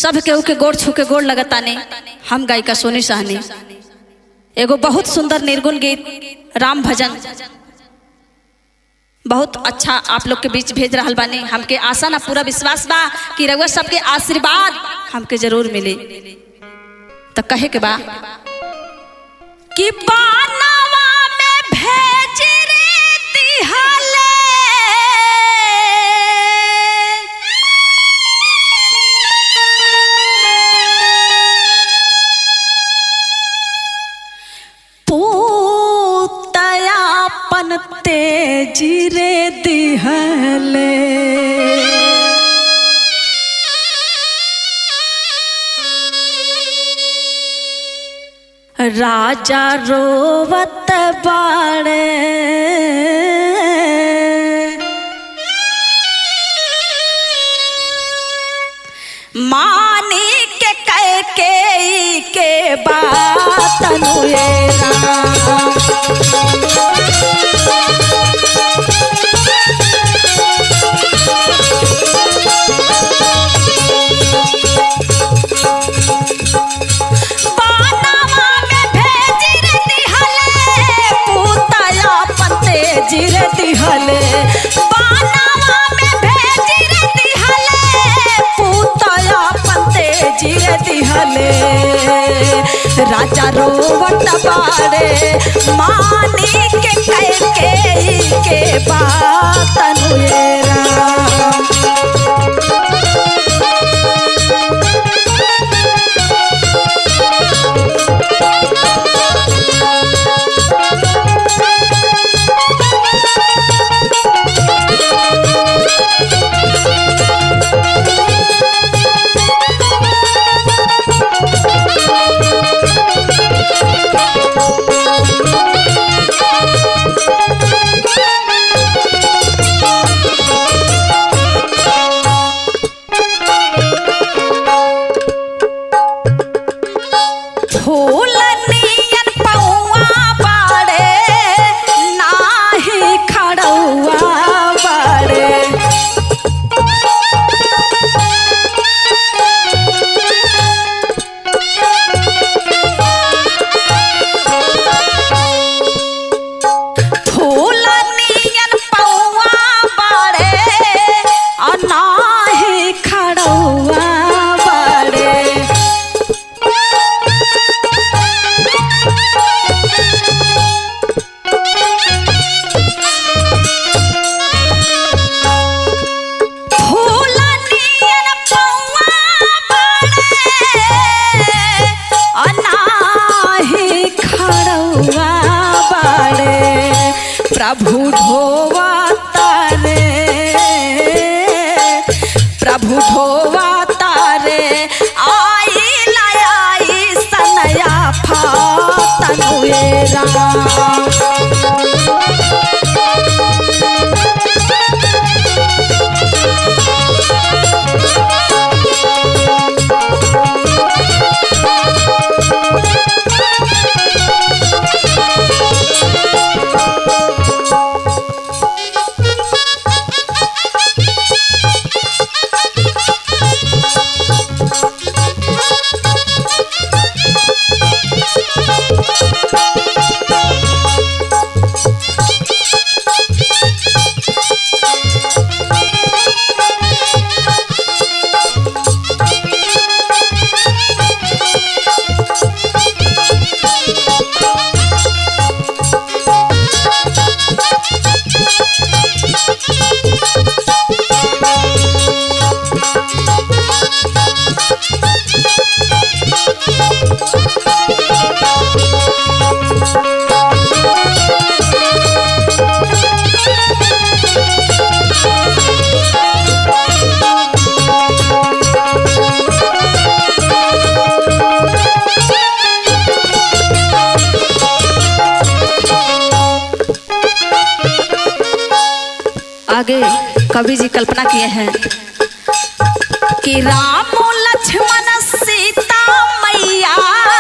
सब केहू के गोड़ छू के गोड़ लगताने हम गायिका सोनी साहनी एगो बहुत सुंदर निर्गुण गीत राम भजन बहुत अच्छा आप लोग के बीच भेज रहा बानी हमके आशा ना पूरा विश्वास बा कि रउआ सबके आशीर्वाद हमके जरूर मिले तो कहे के बा कि बानावा में भेज रे दिहले पूतयापन तेजी रे दिहले राजा रोवत बाड़े मानी के कह के के बात अनुएरा बानावा में भेजी रे दिहले पूतया पते जिरे दिहले बानावा में भेजी रे दिहले पूतया पते जिरे दिहले राजा रोवत बाड़े मानी के कह के के बात अनुएरा फूल नियन पौआ बाड़े नाही खड़ौआ बाड़े फूल नियन पौआ बाड़े आ नाही खड़ौआ बाड़े फूल नियन पौआ बाड़े अनाही खड़ौआ बाड़े प्रभु ढोवा तारे प्रभु ढोवा तारे आई लयाई सनया फातनुएरा आगे कवि जी कल्पना किए हैं कि राम लक्ष्मण सीता मैया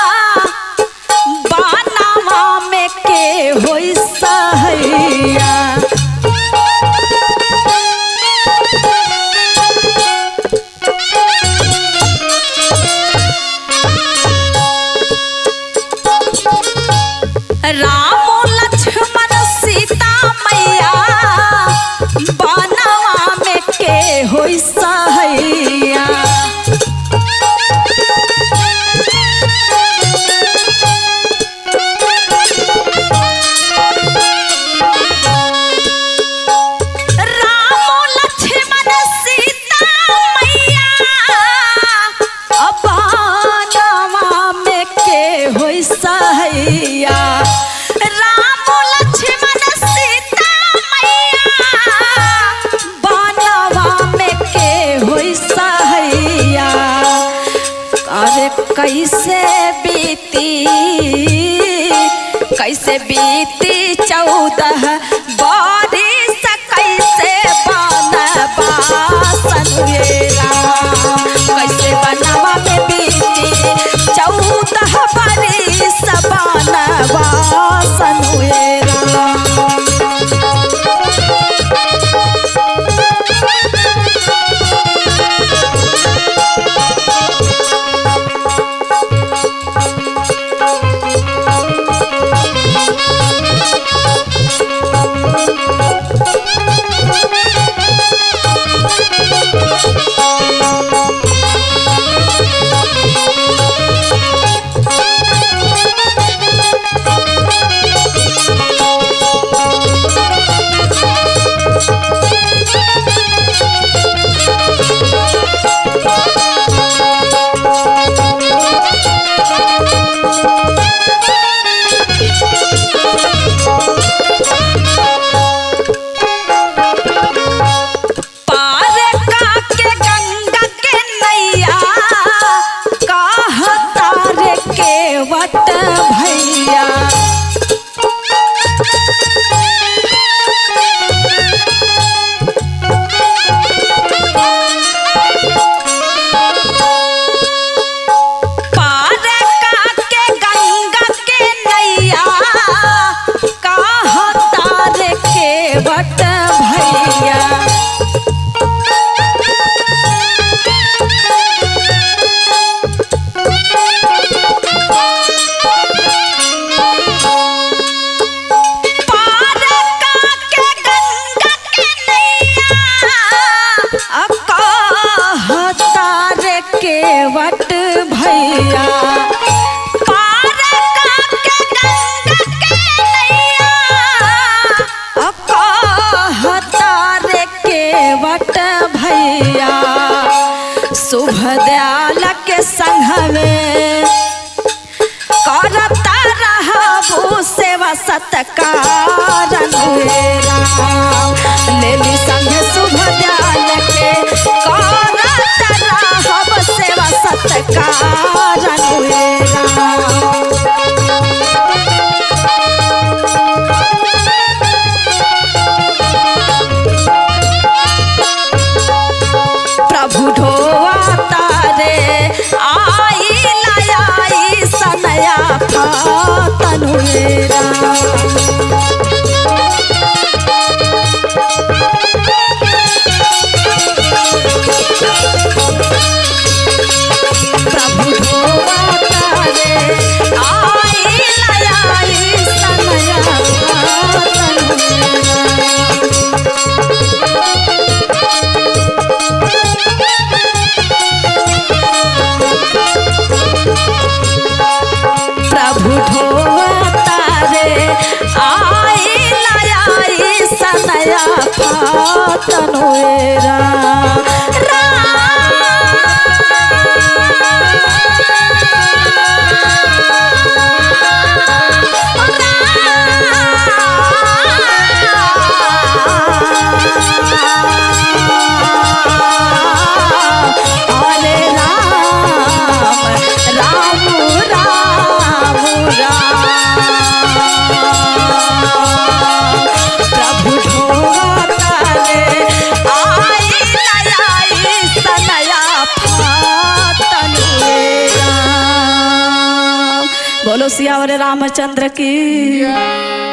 बानावा में के होई सहैया कैसे बीती कैसे बीती चौदह बारिश कैसे बनबासन वेला कैसे बनवा में बीती चौदह बारिश बनबासन वेला पार काके गंगा के नैया कहतार के वट भैया पार काके गंगा के नैया कहतार के वट भैया पार काके गंगा के नैया कहतार के वट भैया पार काके गंगा के नैया कहतार के वट भैया शुभ दयाल के संग में करता रहबू सेवा सत्कार लेली संग शुभ दयाल के करता रहब सेवा सत्कार प्रभु ढोआ तारे आई लयाई सनया तनुरा प्रभु ढोआ तारे आई लयाई सनया तनुरा प्रभु ढोआ तारे आई लयाई सनया फातनुएरा हरे राम राम राम राम प्रभु ढोतारे आई लयाई सनया फातनुए राम बोलो सियावर रामचंद्र की